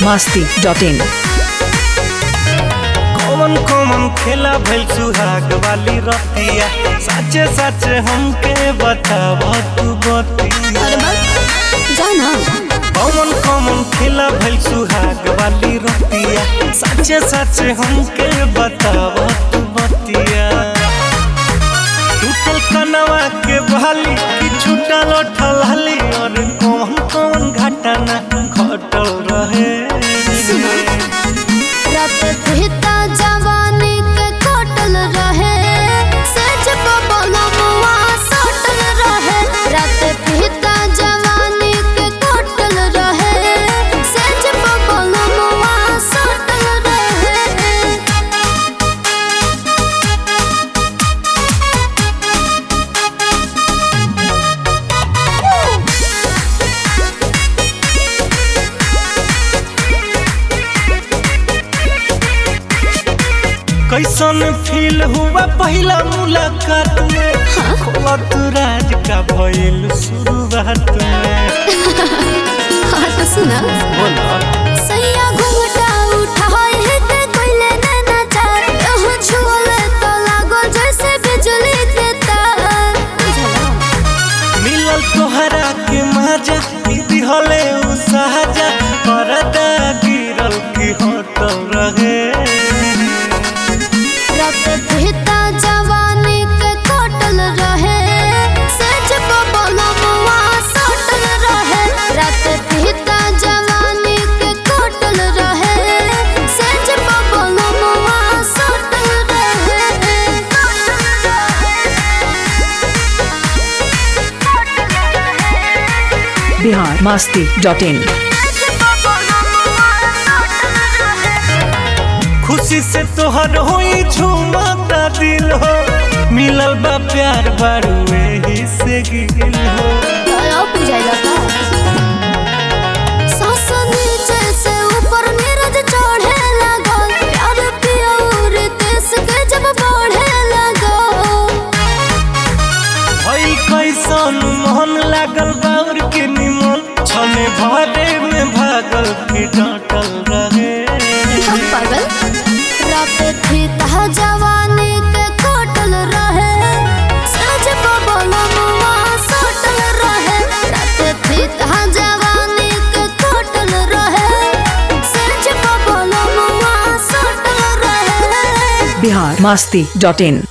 masti.in कौन कौन खेला भइल सुहाग वाली रतिया सच्चे सच्चे हमके बताव तू बतिया अरे बा जाना कौन कौन खेला भइल सुहाग वाली रतिया सच्चे सच्चे हमके बताव तू बतिया टूटल कनवा के बहाली कि छूटल ठलहली और कौन कौन घटना घटल रहे रात पिता जवानी के कटल रहे सच बबलमुआ सटल रहे रात पिता जवानी के कटल रहे सच बबलमुआ सटल रहे कैसन फील हुआ पहला मुलाकात में खोला तू राज का भइल शुरुआत में हाँ तो सुना बोला सैया घुंघटा उठाए है ते कोइले नैना चार यह छुअले तो लागो जैसे बिजली के तार मिलल तोहरा के मजा दिहले उ सहजा परदा गिरल की होटल रहे रात पिता जवानी के कटल रहे सच बबलमुआ सटल रहे रात पिता जवानी के कटल रहे सच बबलमुआ सटल रहे Bihar masti.in खुशी से तोहर होई झूमता दिल हो मिलल बा प्यार बारू एही से गिल हो अब बुझाइला का सांस नीचे से ऊपर नीरज चढ़े लगल प्यार पिया और देश के जब बढ़े लगल भई कैसन मोहन लागल बाउर के निमन छने भरे में भागल की डांटल रहे हम पागल रात थी तहा जवानी के कटल रहे सज बबलमुआ सटल रहे रात थी तहा जवानी के कटल रहे सज बबलमुआ सटल रहे Bihar masti.in